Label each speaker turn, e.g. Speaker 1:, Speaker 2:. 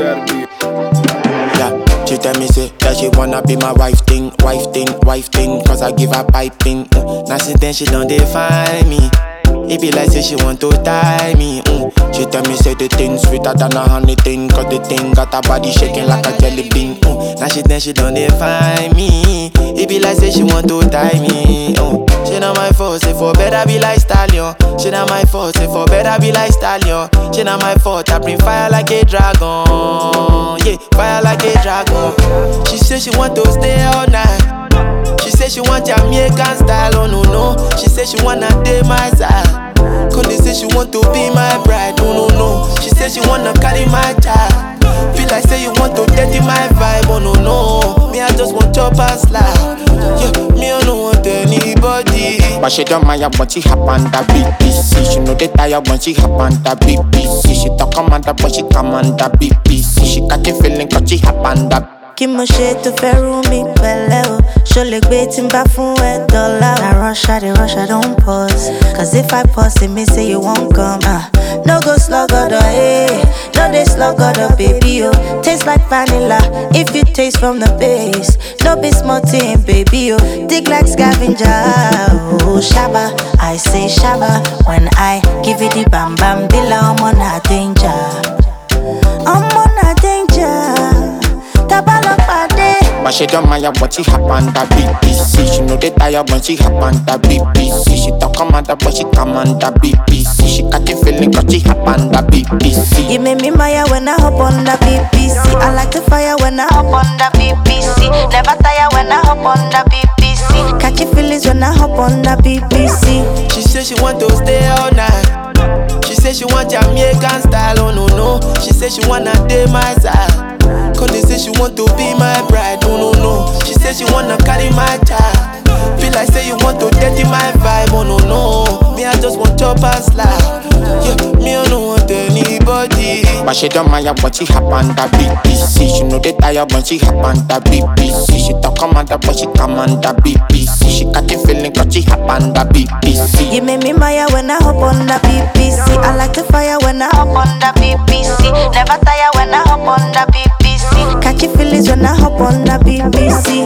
Speaker 1: BRB.
Speaker 2: Yeah, she tell me say that she wanna be my wife thing, wife thing, wife thing. Cause I give her piping. Mm. Now since then she don't define me. It be like say she want to tie me. Mm. She tell me say the thing sweeter than a honey thing. Cause the thing got her body shaking like a jelly bean. Mm. Now she then she don't define me. It be like say she want to tie me. Mm. She not my fault, say for better be like stallion. She not my fault, say for better be like stallion. She not my fault, I bring fire like a dragon. Yeah, fire like a dragon. She say she want to stay all night. She say she want Jamaican style, oh no no. She say she wanna date my side. Connie say she want to be my bride, oh no no. She say she wanna carry my child. Feel like say you want to dirty my vibe, oh no no. Me I just want chop and slide. Yeah, me I don't want anybody. But she don't mind when she hop on the BBC. She know they tired when she hop on the BBC. She talk commander but she commander BBC. She got the feeling cause she hop on the
Speaker 3: kí mo ṣe tó fẹ́ rú mi pẹ̀lẹ́ o ṣo lè gbé tí n bá fún ẹ dọ́là o. na rush i dey rush i don pause cause if i pause e mean say you wan come. Uh, no go slug ọdọ eh no dey slug ọdọ baby o taste like vanilla if you taste from the base no be small thing baby o dig like scavenger o ṣaba i say ṣaba when i give you the bam bam bila ọmọ na danger ọmọ na danger. Tabalopade.
Speaker 2: But she don't mind when she hop on the BBC. She know they tired when she hop on the BBC. She talk commander but she command the BBC. She got the feeling cause she hop on the BBC.
Speaker 3: You make me maya when I hop on the BBC. I like the fire when I hop on the BBC. Never tire when I hop on the BBC. Catchy feelings when I hop on the BBC. She say she want to stay all night. She say she want Jamaican style, oh no no. She say she wanna date my side. Connie say she want to be my bride, oh no no. She say she wanna carry my child. Feel like say you want to dirty my vibe, oh no no. Me I just want chop and slide. Yeah, me I don't want anybody.
Speaker 2: But she don't mind when she hop on the BBC. She know they tired when she hop on the BBC. She talk commander but she command the BBC. She got the feeling cause she hop on the BBC.
Speaker 3: You make me maya when I hop on the BBC. I like the fire when I hop on the BBC. Never tire when I hop on the BBC. Catchy feelings when I hop on the BBC.